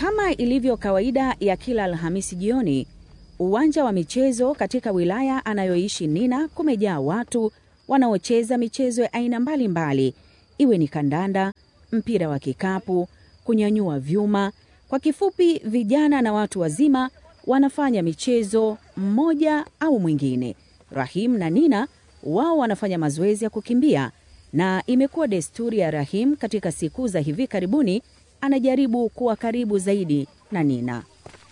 Kama ilivyo kawaida ya kila Alhamisi jioni, uwanja wa michezo katika wilaya anayoishi Nina kumejaa watu wanaocheza michezo ya aina mbalimbali, iwe ni kandanda, mpira wa kikapu, kunyanyua vyuma. Kwa kifupi, vijana na watu wazima wanafanya michezo mmoja au mwingine. Rahim na Nina wao wanafanya mazoezi ya kukimbia, na imekuwa desturi ya Rahim katika siku za hivi karibuni anajaribu kuwa karibu zaidi na Nina.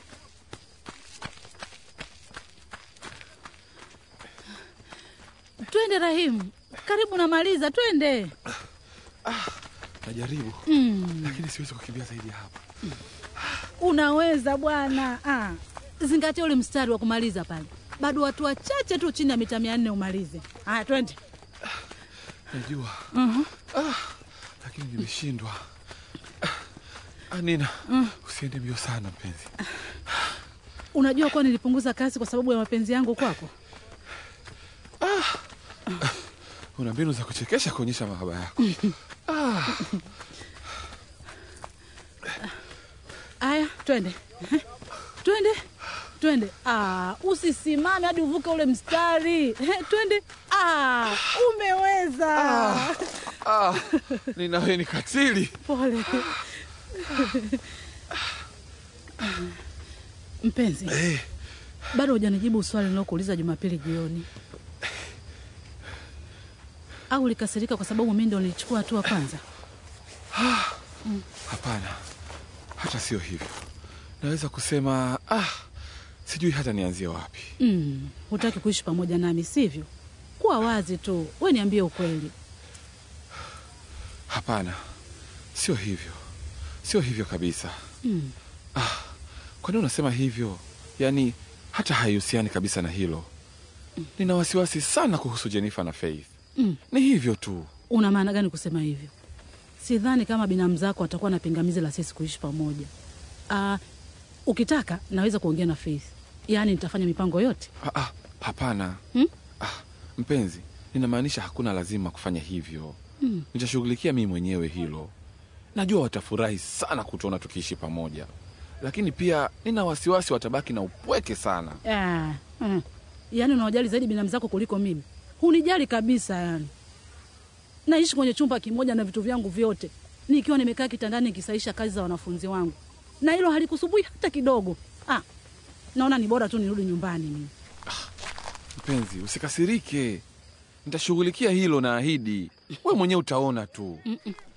Twende Rahimu, karibu namaliza, twende. Najaribu lakini siwezi kukimbia zaidi ya hapa. Unaweza bwana. Ah, zingatia ule mstari wa kumaliza pale, bado watu wachache tu chini ya mita mia nne umalize. Haya, twende. Najua ah, lakini nimeshindwa. Ah, Nina, usiende mbio sana mpenzi. Unajua kuwa nilipunguza kasi kwa sababu ya mapenzi yangu kwako. Una mbinu za kuchekesha kuonyesha mahaba yako. Haya, twende twende twende. Ah, usisimame hadi uvuke ule mstari. Eh, twende. Ah, umeweza. Ah, Nina, wewe ni katili. Pole mpenzi, Eh, bado hujanijibu swali nilokuuliza Jumapili jioni. Au ulikasirika kwa sababu mimi ndo nilichukua hatua kwanza? hapana, hata sio hivyo. Naweza kusema ah, sijui hata nianzie wapi. Mm, hutaki kuishi pamoja nami sivyo? Kuwa wazi tu, we niambie ukweli. Hapana, sio hivyo, sio hivyo kabisa. Mm. Kwa nini unasema hivyo? Yaani hata haihusiani kabisa na hilo. Nina wasiwasi sana kuhusu Jennifer na Faith. Mm. Ni hivyo tu. Una maana gani kusema hivyo? Sidhani kama binamu zako atakuwa na pingamizi la sisi kuishi pamoja. Ah, ukitaka naweza kuongea na Faith, yaani nitafanya mipango yote. Ah, ah, hapana. Hmm? Ah, mpenzi, ninamaanisha hakuna lazima kufanya hivyo. Mm. Nitashughulikia mimi mwenyewe hilo. Najua watafurahi sana kutuona tukiishi pamoja, lakini pia nina wasiwasi watabaki na upweke sana. Ah, mm. Yaani unawajali zaidi binamu zako kuliko mimi. Hunijali kabisa yani. Naishi kwenye chumba kimoja na vitu vyangu vyote, nikiwa nimekaa kitandani nikisaisha kazi za wanafunzi wangu, na hilo halikusumbui hata kidogo. Ah, naona ni bora tu nirudi nyumbani mimi. Mpenzi, usikasirike, nitashughulikia hilo, naahidi. We mwenyewe utaona tu. Mm-mm.